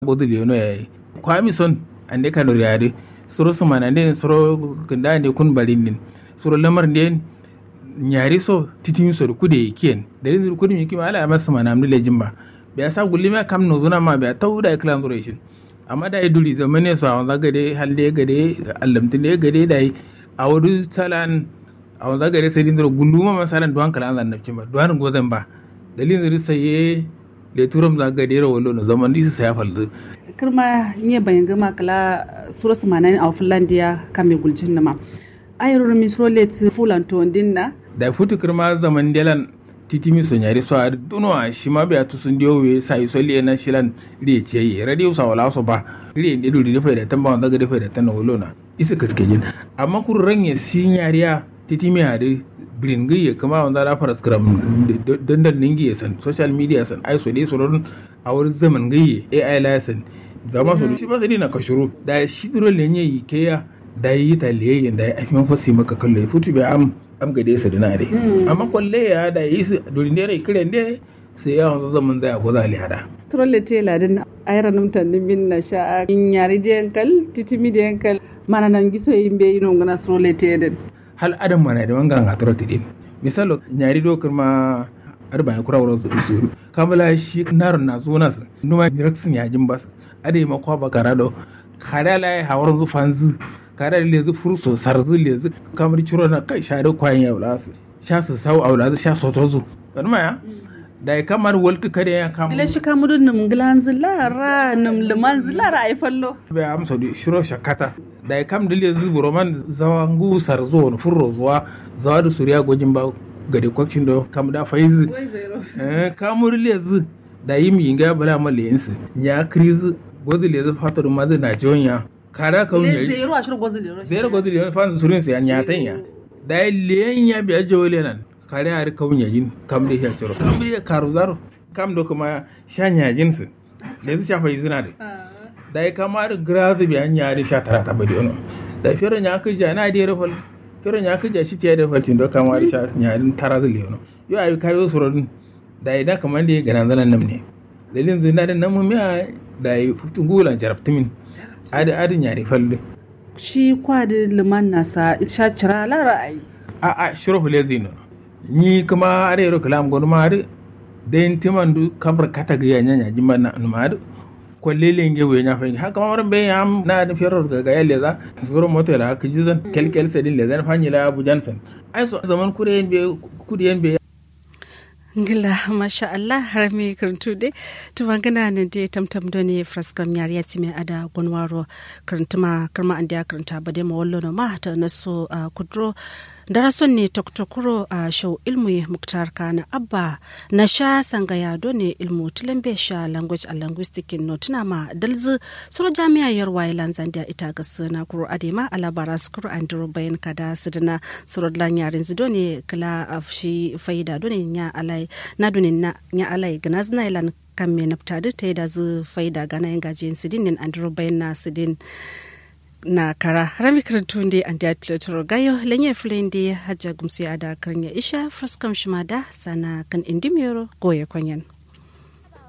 bodu leno yayi kwami son ande kanor yare suro sumana nden suro kanda ne kun balin din suro lamar nden nyari so titin so kude kien dalin kudi mi kima ala mas mana amni lejimba be asa gullima kam no zuna ma be tawda iklam duration amma da duli zamane so awon gade halle gade allamtine gade dai awdu salan awon gade sai dindro gulluma masalan duwan kala an nabcin ba duwan gozan ba dalin zuri saye le turam za gade ro wallo no zaman disi saya faldu kirma nye bayan gama kala sura sumana a finlandia kame guljin nama ayro mi suro let fulan to dinna da futu kirma zaman delan titimi so nyari so ar duno a shima be atu sun diyo we sai so le na shilan ri ce yi radio sa wala so ba ri inde du ri fa da tamba wanda ga da tan wolo na isa kaske jin amma kur ranye si nyariya titimi hade bringi ya kama wanda da fara scrum dandan ningi ya san social media san ai so dai so don a wurin zaman gaye ai license zama so shi ba sai na kashuru da shi duro le nye yi ke ya da yi ta le da ya afi mafasi maka kallo futu be am am gade su dina dai amma kwalle ya da yi su durin dai kiran dai sai ya wanzu zaman zai ko za hada trolle te ladin ayra num tan min na sha in yari de yankal titimi de yankal mana nan giso yimbe yino ngana trolle te den hal adam mana da wangan ga trolle din misalo nyari do kuma arba ya kura wurin su isuru kamala shi naron na zo nasu numa miraksin ya jin basu ade ma kwa bakara do kare la hawar zu fanzu kare le zu furso sarzu le zu kamar ciro na kai share kwayan ya wala su sha su sau aula su sha soto zu kan ma ya da ya kamar waltu kare ya kama ile shi kamudu num glan zilara num liman zilara ay fallo be am so di shiro shakata da ya kam dile zu roman zawangu sarzo no furro zuwa zawa da suriya gojin ba gade kwakin do kam da faizu eh kamur le zu da yi mi inga bala ma le yinsu ya kriz gozi le zu fatar ma zu na jonya kara ka wunya zero ashir gozi zero zero gozi le fa surin sa ya tan ya da le ya bi aje wale nan kare har ka wunya jin kam da ya ciro kam da karu zaro kam do kuma shanya jinsu le zu shafa izina da da ya kamar grazu bi an yari sha tara ta bari ono da fere nya ka ja na da rafal fere nya ka ja shi ta da faltin do kamar sha nyarin tara da le ono yo ayi kayo surodin da idan kamar da ya gana zanen nan ne dalilin zina da nan mumiya da ya hutun gulan jarabtimin adi adin yare falle shi kwadi liman nasa sha cira lara ai a a shiro fule zino ni kuma are yaro kalam gonu ma adi da yin timan du kabar kata ga yanya ya jimba na ma adi kwalle lenge we nya fanyi haka mamarin bai ya na da fiyar ga ga yalle za suro moto la haka jizan kelkel sedin le zan fanyi la abu jansan ai so zaman kure yen be kudi yen be ngila masha Allah har mi karantu de tumangana ne de tamtam do ne fraskam yari ya time ada gonwaro karantuma karma ande karanta ba de mawallo no ma ta naso kudro darason ne toktokuro a show ilmu muktar kana abba na sha sangaya do ne ilmu tilambe sha language and linguistic no tuna ma dalzu suro jami'a yarwa ilan zandia ita ga na kuro adema alabara skuru andro bayan kada sidina suro lan yarin zido ne kala afshi faida do ne nya alai na do ne na nya alai ganazna ilan kan me naftadi ta da zu faida gana yin gajiyin sidin nin andro bayan na sidin na kara rami karantun da an da tilo gayo lenye filen da hajja gumsi ada karnya isha fraskam shima da sana kan indimiyoro goye kwanyan